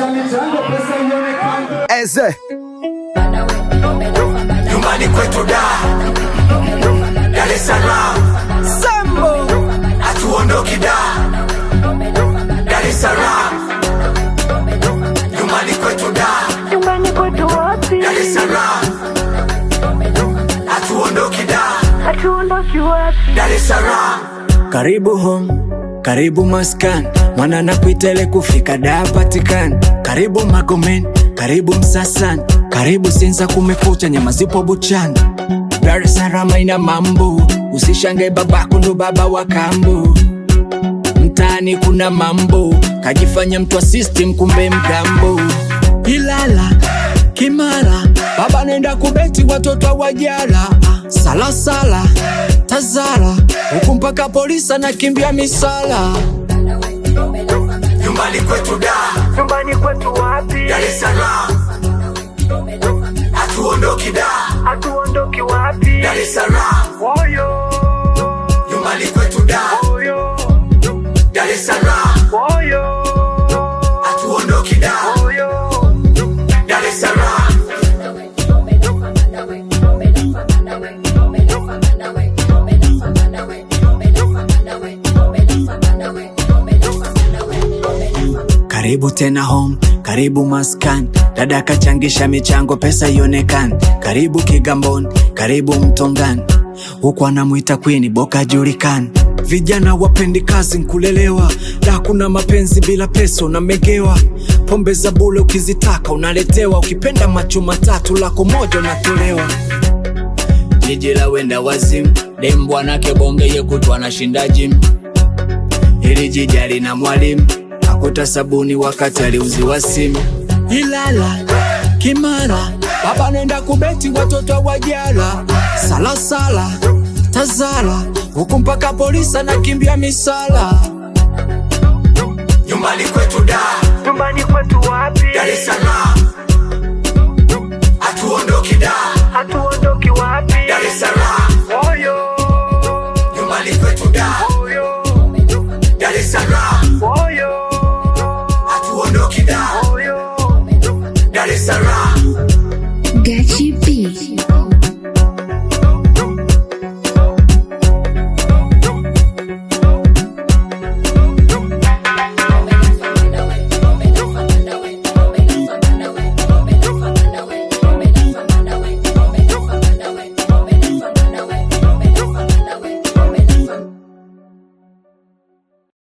changisha michango pesa ionekane Eze nyumbani kwetu da Dar es Salaam Sambo hatuondoki da Dar es Salaam nyumbani kwetu da Nyumbani kwetu wapi? Dar es Salaam hatuondoki da Hatuondoki wapi? Dar es Salaam Karibu home, karibu maskan, mwana nakuitele kufika da patikani. Karibu Magomen, karibu Msasan, karibu Sinza, kumekucha, nyama zipo buchani. Dar es Salaam ina mambo, usishangae babako ndo baba wa kambo. Mtaani kuna mambo, kajifanya mtu wa system, kumbe mgambo. Ilala Kimara, baba nenda kubeti watoto hawajala. Salasala Tazara, huku mpaka polisi anakimbia misala. nyumbani kwetu da Nyumbani kwetu wapi? Dar es Salaam hatuondoki da Hatuondoki wapi? Dar es Salaam Oyo, nyumbani kwetu da oyo, Dar es Salaam oyo, hatuondoki da oyo. Dar es Salaam Karibu tena home, karibu maskan, dada kachangisha michango, pesa ionekani. Karibu Kigamboni, karibu Mtongani, huku anamwita Queen Boka julikani. Vijana wapendi kazi nkulelewa, da kuna mapenzi bila pesa unamegewa. Pombe za bule ukizitaka unaletewa, ukipenda macho matatu lako moja unatolewa. Jiji la wenda wazimu, dem bwanake bonge yekutwa anashinda gym Hili jiji halina mwalimu, akuta sabuni wakati aliuziwa simu. Ilala Kimara, baba nenda kubeti watoto wajala. Salasala Tazara, huku mpaka polisi anakimbia misala. nyumbani kwetu da Nyumbani kwetu wapi? Dar es Salaam hatuondoki da